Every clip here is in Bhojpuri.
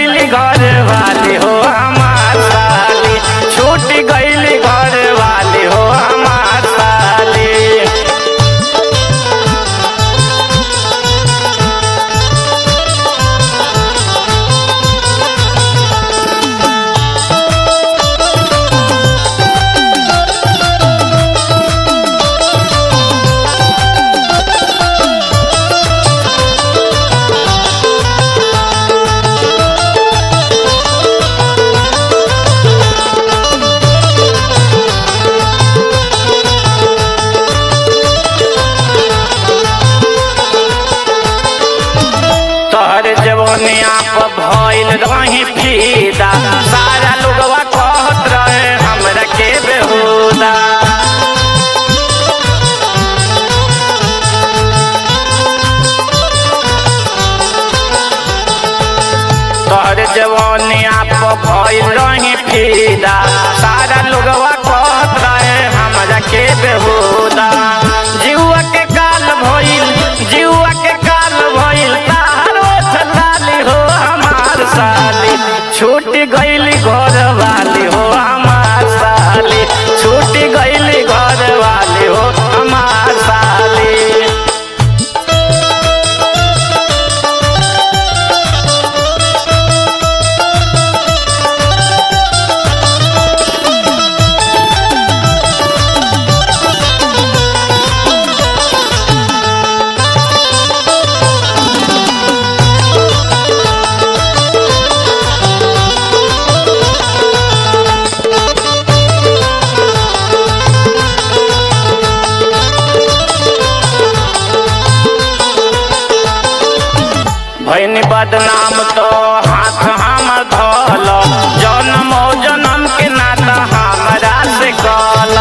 गईली घर वाली हो हमार साली छूट गईली घर वाली हो हमार साली तोहर जवनिया पर भइल रही फीदा सारा लोगवा कहत रहे हमरा के बेहुदा तोहर जवनिया पर भइल रही फीदा सारा लोगवा कहत रहे हमरा के बेहुदा जीवा के काल भइल जीवा के काल भइल तारो छलाली हो हमार साली छूट गईली घर वाली हो हमार साली छूट गईली घर वाली हो हमार साली भैनी बदनाम तो हाथ हमर धोल जन्म जन्म के नाता हमरा से कल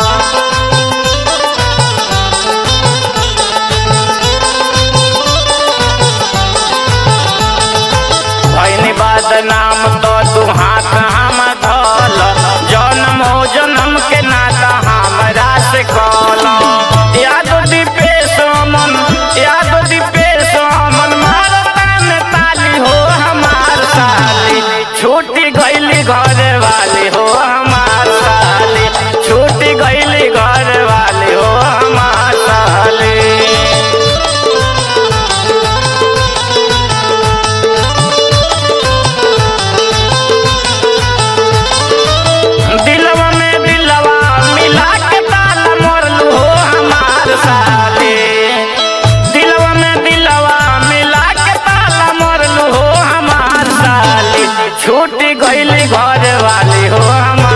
भैनी बदनाम तो तू हाथ हमर धोल जन्म जन्म के नाता हमरा से कल याद दीपेश अमन याद दीपेश अमन मारता में ताली हो हमार साली छूटी गईली घर वाली हो हमार साली छूटी गईली घर वाली हो हमार साली दिलवा में दिलवा मिला के ताला मोरलू हो हमार साली दिलवा में दिलवा मिला के ताला मोरलू हो हमार साली छूट गईली घर वाली हो हमार